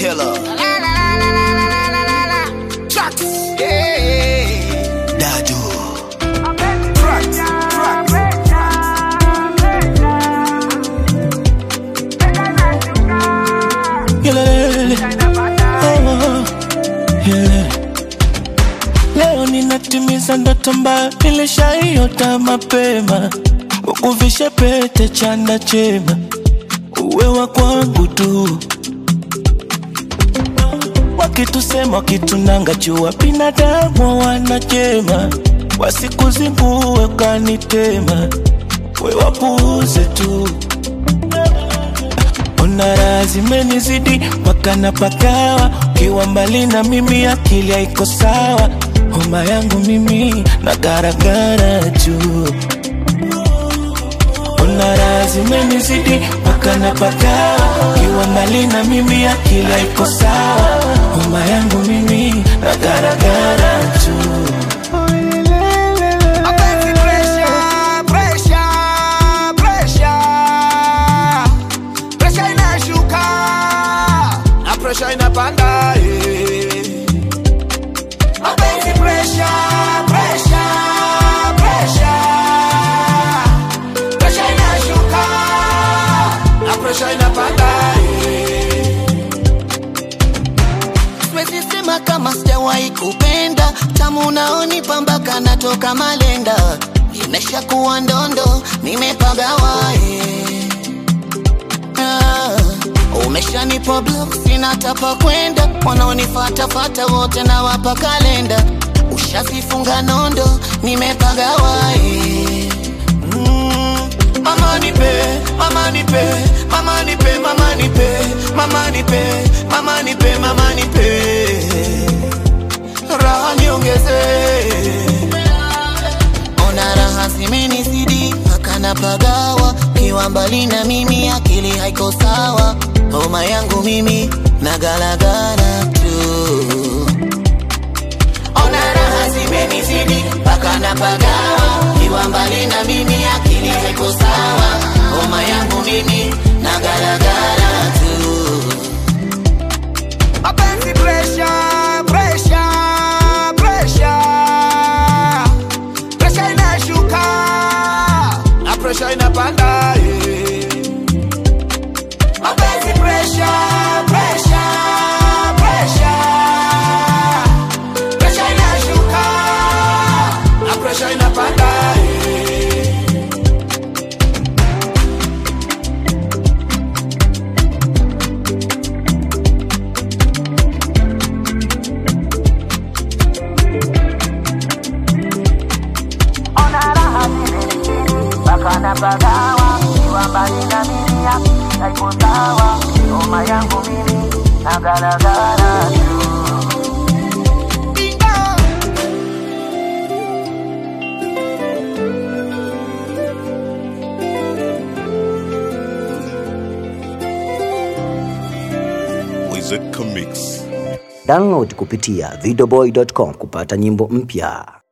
killer. Tracks. Yeah. Dadu. Tracks. Tracks. Yelele. Oh, yelele. Leo ninatimiza ndoto ambayo nilishaiota mapema, ukuvishe pete chanda chema, uwe wa kwangu tu. Wakitusema wakitunanga jua, binadamu wanachema, wasikuzingue kanitema, we wapuuze tu Ona raha zimenizidi mpaka napagawa, ukiwa mbali na mimi akili haiko sawa, homa yangu mimi na garagara juu. Ona raha zimenizidi mpaka napagawa, ukiwa mbali na mimi akili haiko sawa, homa yangu mimi na garagara juu. Mapenzi pressure, pressure, pressure. Pressure inashuka na pressure inapanda eh. Mapenzi pressure, pressure, pressure. Pressure inashuka na pressure inapanda eh. siwezi sema kama sijawahi kupenda tamu unaonipa mpaka natoka malenda nimesha kuwa ndondo nimepagawa eh. ah, umeshanipa block sina tapa kwenda wanaonifatafata wote na wapa kalenda ushazifunga nondo nimepagawa eh. mm, mama nipe mama nipe mama nipe mama nipe mama nipe mama nipe mama nipe raha niongeze ona raha zimenizidi mpaka napagawa kiwa mbali na mimi akili haiko sawa homa yangu mimi nagalagala tu ona raha zimenizidi mpaka napagawa kiwa mbali na mimi akili haiko sawa homa yangu mimi nagalagala tu Mapenzi pressure, pressure, pressure. Pressure inashuka na pressure inapanda eh. Mapenzi pressure, pressure, pressure. Pressure inashuka na pressure inapanda eh. Wizard Comics. Download kupitia videoboy.com kupata nyimbo mpya.